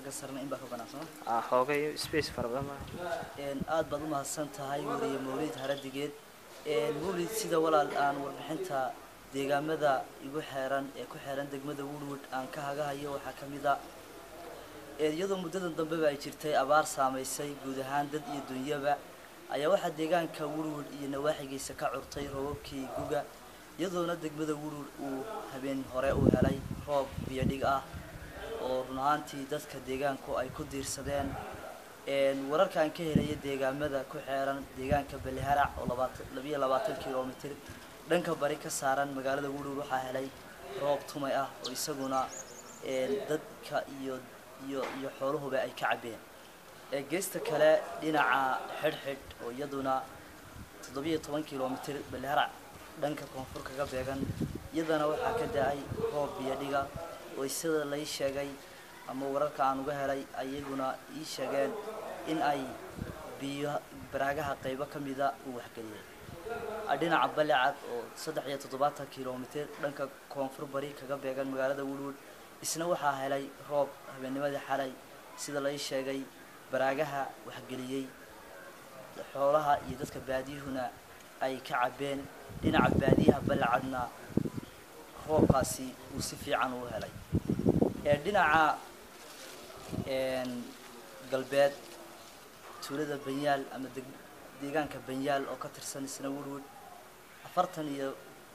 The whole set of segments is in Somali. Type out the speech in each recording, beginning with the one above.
xagga sarna in baa ka banaansan ah xoogay space fara badan ma aad baad u mahadsan tahay weliye mawlid haradigeed mawlid sida walaal aan warbixinta deegaamada igu xeeran ee ku xeeran degmada woodwood aan ka hagahayo waxaa ka mid a iyadoo muddadan dambeba ay jirtay abaar saamaysay guud ahaan dad iyo dunyaba ayaa waxaa deegaanka woodwood iyo nawaaxigiisa ka curtay roobabkii guga iyadoona degmada woodwood uu habeen hore u helay roob biyodhig ah oo run ahaantii dadka deegaanku ay ku diirsadeen wararkaan ka helaya deegaamada ku xeeran deegaanka baliharac oo labayo labaatan kilomitr dhanka bari ka saaran magaalada woodwood waxaa helay roob tumay ah oo isaguna dadka iyo iyo iyo xoolahuba ay ka cabeen geesta kale dhinaca xidhxidh oo iyaduna toddobiyo toban kilomitr baliharac dhanka koonfur kaga beegan iyadana waxaa ka da-ay roob biyodhiga oo sida lay sheegay ama wararka aan uga helay ayaguna ii sheegeen in ay biyo baraagaha qaybo ka mida uu waxgeliyay dhinaca balecad oo saddex iyo toddobaatan kilomitr dhanka koonfur bari kaga beegan magaalada woodwood isna waxaa helay roob habeennimadii xalay sida lay sheegay baraagaha waxgeliyey xoolaha iyo dadka baadiyuhuna ay ka cabeen dhinaca baadiyaha balacadna roobkaasi uu si fiican uu helay dhinaca galbeed tuulada banyaal ama deegaanka banyaal oo ka tirsan isna woodwood afartan iyo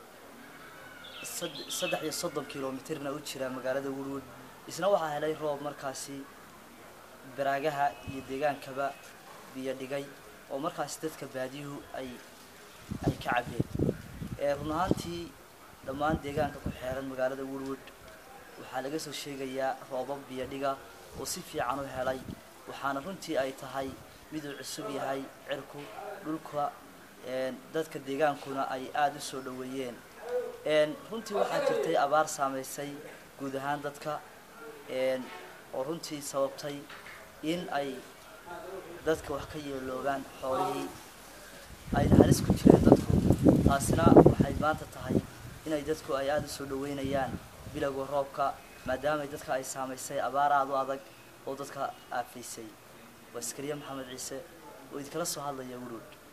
saddex iyo soddon kilomitrna u jira magaalada woodwood isna waxaa helay roob markaasi baraagaha iyo deegaankaba biyo dhigay oo markaasi dadka baadiyuhu ay ay ka cabeen run ahaantii dhammaan deegaanka ku xeeran magaalada woodwood waxaa laga soo sheegayaa roobab biyodhiga oo si fiican u helay waxaana runtii ay tahay miduu cusub yahay cirku dhulka dadka deegaankuna ay aada u soo dhoweeyeen runtii waxaa jirtay abaar saamaysay guud ahaan dadka oo runtii sababtay in ay dadka wax ka yeeloogaan xoolihii ayna halis ku jireen dadku taasina waxay maanta tahay inay dadku ay aada u soo dhoweynayaan bilowga roobka maadaamay dadka ay saamaysay abaar aada u adag oo dadka aafaysay waa askariye maxamed ciise oo idinkala soo hadlaya woodwood